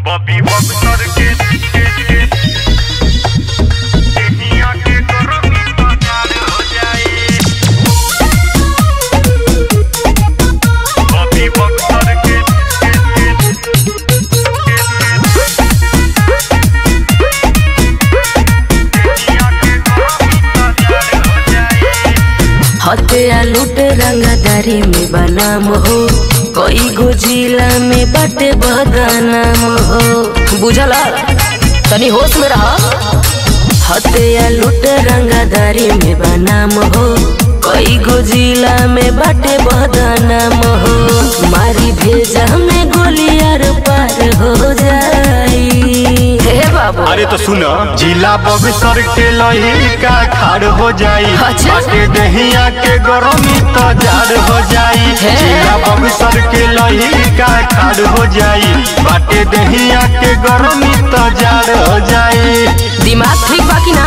Bobby Buxar के एहिया के गरमी पसार हो जाए बॉबी बक्सर के एहिया के गरमी पसार हो जाए हत्या लूट रंगदारी में बनाम हो कई गो जिला में बाटे बदनाम हो बुझल तनी होश में रह हत्या लूट रंगदारी में बनाम हो कई गो जिला में बाटे बदनाम हो मारी भेजा में गोलियार पार हो जाई हे बाबू अरे तो सुनो जिला बक्सर के लहिका खाड़ हो जाई अच्छा। बाटे दहिया के गरमी तो जाड़ हो जाई हे। जिला बक्सर के लहिका खाड़ हो जाई बाटे दहिया के गरमी तो जाड़ हो जाई दिमाग ठीक बा कि ना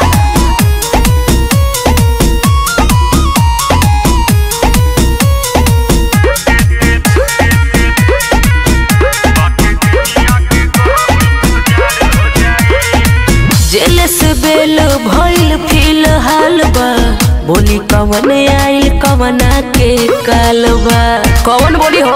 जेल से बेल भइल फिलहाल बा बोली कवन आइल कवना के काल बा कवन बोली हो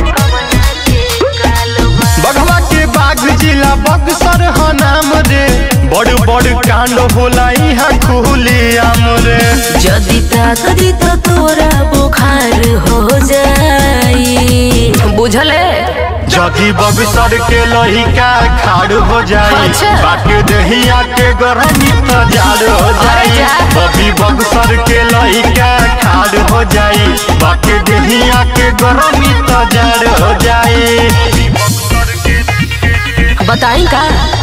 बगवा के बाग जिला बक्सर ह नाम रे बड़ बड़ कांड होला यहाँ खुली आम रे जदि ताकदी तो तोरा बुखार हो जाई बुझले जदि बक्सर के लहिका खाड़ हो जाई अच्छा। बाटे दहिया के गरमी तो जाड़ हो जाई अरे जा। बबी बक्सर के लहिका खाड़ हो जाई बाटे दहिया के गरमी तो जाड़ हो जाई बताई का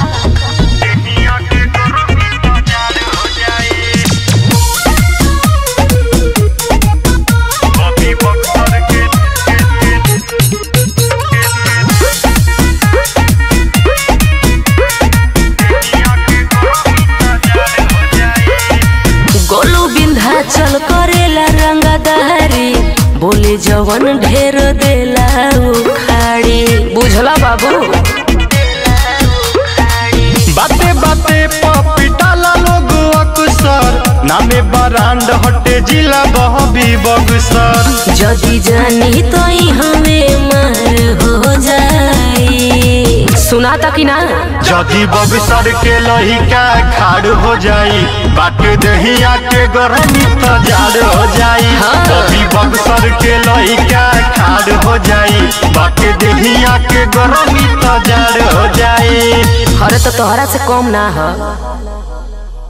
गोलू बिंध्याचल करेला रंगदारी बोले जवन ढेर देला उखाड़ी बुझला बाबू बाते बाते पपिटाला लोग अक्सर नामे बरांड हटे जिला बहबी बक्सर जदि जानी तो ई हमें मार हो जाई सुना था कि ना जदि बक्सर के लहिका खाड़ हो जाई बाटे दहिया के गरमी तो जाड़ हो जाई हाँ। जदि बक्सर के लहिका खाड़ हो जाई बाटे दहिया के गरमी तो जाड़ हो जाई अरे तो तोहरा से कम ना हो